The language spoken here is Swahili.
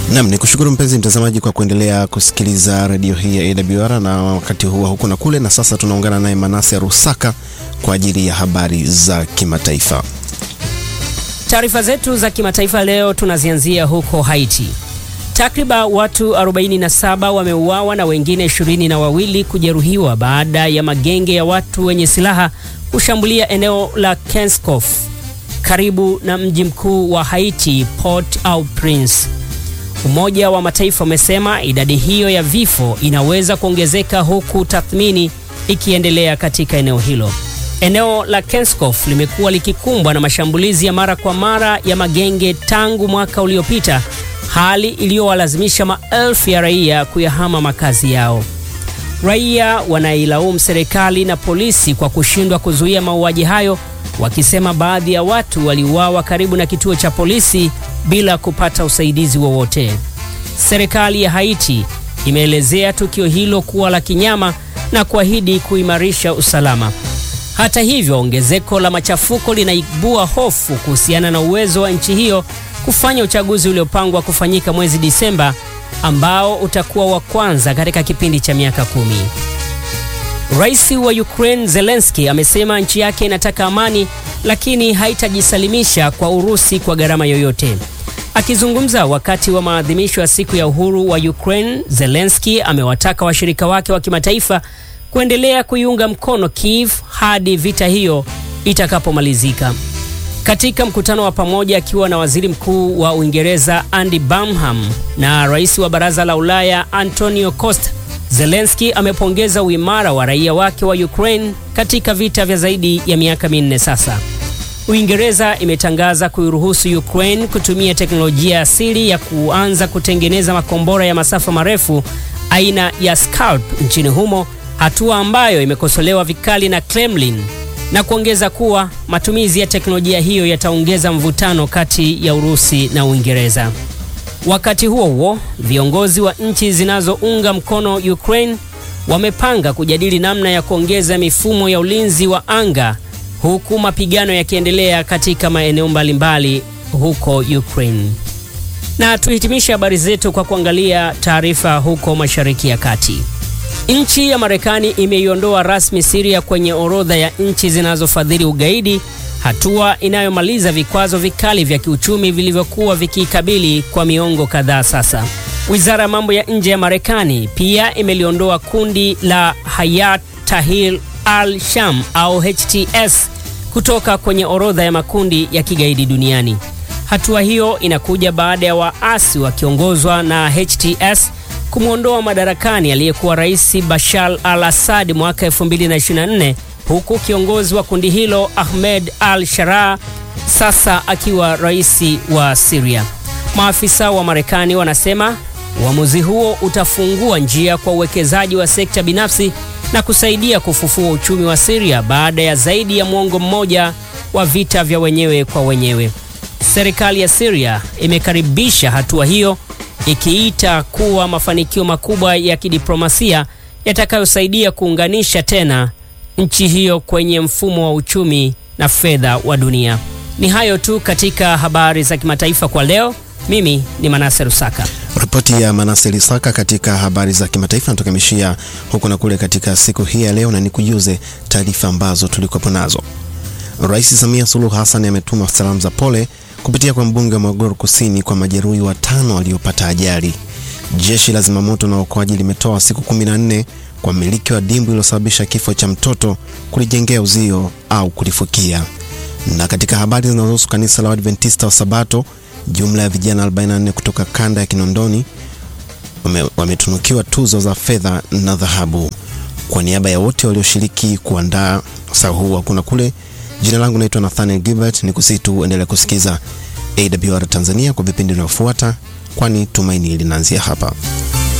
Nam ni kushukuru mpenzi mtazamaji kwa kuendelea kusikiliza redio hii ya AWR na wakati huu huku na kule, na sasa tunaungana naye Manase Rusaka kwa ajili ya habari za kimataifa. Taarifa zetu za kimataifa leo tunazianzia huko Haiti. Takriban watu 47 wameuawa na wengine ishirini na wawili kujeruhiwa baada ya magenge ya watu wenye silaha kushambulia eneo la Kenskof karibu na mji mkuu wa Haiti, Port-au-Prince. Umoja wa Mataifa umesema idadi hiyo ya vifo inaweza kuongezeka huku tathmini ikiendelea katika eneo hilo. Eneo la Kenskof limekuwa likikumbwa na mashambulizi ya mara kwa mara ya magenge tangu mwaka uliopita, hali iliyowalazimisha maelfu ya raia kuyahama makazi yao. Raia wanailaumu serikali na polisi kwa kushindwa kuzuia mauaji hayo, wakisema baadhi ya watu waliuawa karibu na kituo cha polisi bila kupata usaidizi wowote. Serikali ya Haiti imeelezea tukio hilo kuwa la kinyama na kuahidi kuimarisha usalama. Hata hivyo, ongezeko la machafuko linaibua hofu kuhusiana na uwezo wa nchi hiyo kufanya uchaguzi uliopangwa kufanyika mwezi Disemba ambao utakuwa wa kwanza katika kipindi cha miaka kumi. Rais wa Ukraine Zelensky amesema nchi yake inataka amani lakini haitajisalimisha kwa Urusi kwa gharama yoyote. Akizungumza wakati wa maadhimisho ya siku ya uhuru wa Ukraine, Zelensky amewataka washirika wake wa kimataifa kuendelea kuiunga mkono Kiev hadi vita hiyo itakapomalizika. Katika mkutano wa pamoja akiwa na waziri mkuu wa Uingereza Andy Burnham na rais wa baraza la Ulaya Antonio Costa, Zelensky amepongeza uimara wa raia wake wa Ukraine katika vita vya zaidi ya miaka minne sasa. Uingereza imetangaza kuiruhusu Ukraine kutumia teknolojia asili ya kuanza kutengeneza makombora ya masafa marefu aina ya Scalp nchini humo, hatua ambayo imekosolewa vikali na Kremlin na kuongeza kuwa matumizi ya teknolojia hiyo yataongeza mvutano kati ya Urusi na Uingereza. Wakati huo huo, viongozi wa nchi zinazounga mkono Ukraine wamepanga kujadili namna ya kuongeza mifumo ya ulinzi wa anga huku mapigano yakiendelea katika maeneo mbalimbali huko Ukraine. Na tuhitimishe habari zetu kwa kuangalia taarifa huko Mashariki ya Kati. Nchi ya Marekani imeiondoa rasmi Syria kwenye orodha ya nchi zinazofadhili ugaidi, hatua inayomaliza vikwazo vikali vya kiuchumi vilivyokuwa vikikabili kwa miongo kadhaa sasa. Wizara ya mambo ya nje ya Marekani pia imeliondoa kundi la Hayat Tahrir al-Sham au HTS kutoka kwenye orodha ya makundi ya kigaidi duniani. Hatua hiyo inakuja baada ya waasi wakiongozwa na HTS kumwondoa madarakani aliyekuwa Rais Bashar al-Assad mwaka 2024 huku kiongozi wa kundi hilo Ahmed al-Sharaa sasa akiwa rais wa Syria. Maafisa wa Marekani wanasema uamuzi huo utafungua njia kwa uwekezaji wa sekta binafsi na kusaidia kufufua uchumi wa Syria baada ya zaidi ya mwongo mmoja wa vita vya wenyewe kwa wenyewe. Serikali ya Syria imekaribisha hatua hiyo ikiita kuwa mafanikio makubwa ya kidiplomasia yatakayosaidia kuunganisha tena nchi hiyo kwenye mfumo wa uchumi na fedha wa dunia. Ni hayo tu katika habari za kimataifa kwa leo. Mimi ni Manase Rusaka. Ripoti ya Manase Rusaka katika habari za kimataifa natukamishia huku na kule katika siku hii ya leo, na nikujuze taarifa ambazo tulikuwepo nazo. Rais Samia Suluhu Hassan ametuma salamu za pole kupitia kwa mbunge wa Morogoro Kusini kwa majeruhi watano waliopata ajali. Jeshi la zimamoto na uokoaji limetoa siku 14 kwa mmiliki wa dimbwi lililosababisha kifo cha mtoto kulijengea uzio au kulifukia. Na katika habari zinazohusu kanisa la Adventista wa Sabato, jumla ya vijana 44 kutoka kanda ya Kinondoni wametunukiwa tuzo za fedha na dhahabu. Kwa niaba ya wote walioshiriki kuandaa saa huu hakuna kule Jina langu naitwa Nathaniel Gilbert, ni kusitu endelea kusikiza AWR Tanzania kwa vipindi vinavyofuata, kwani tumaini linaanzia hapa.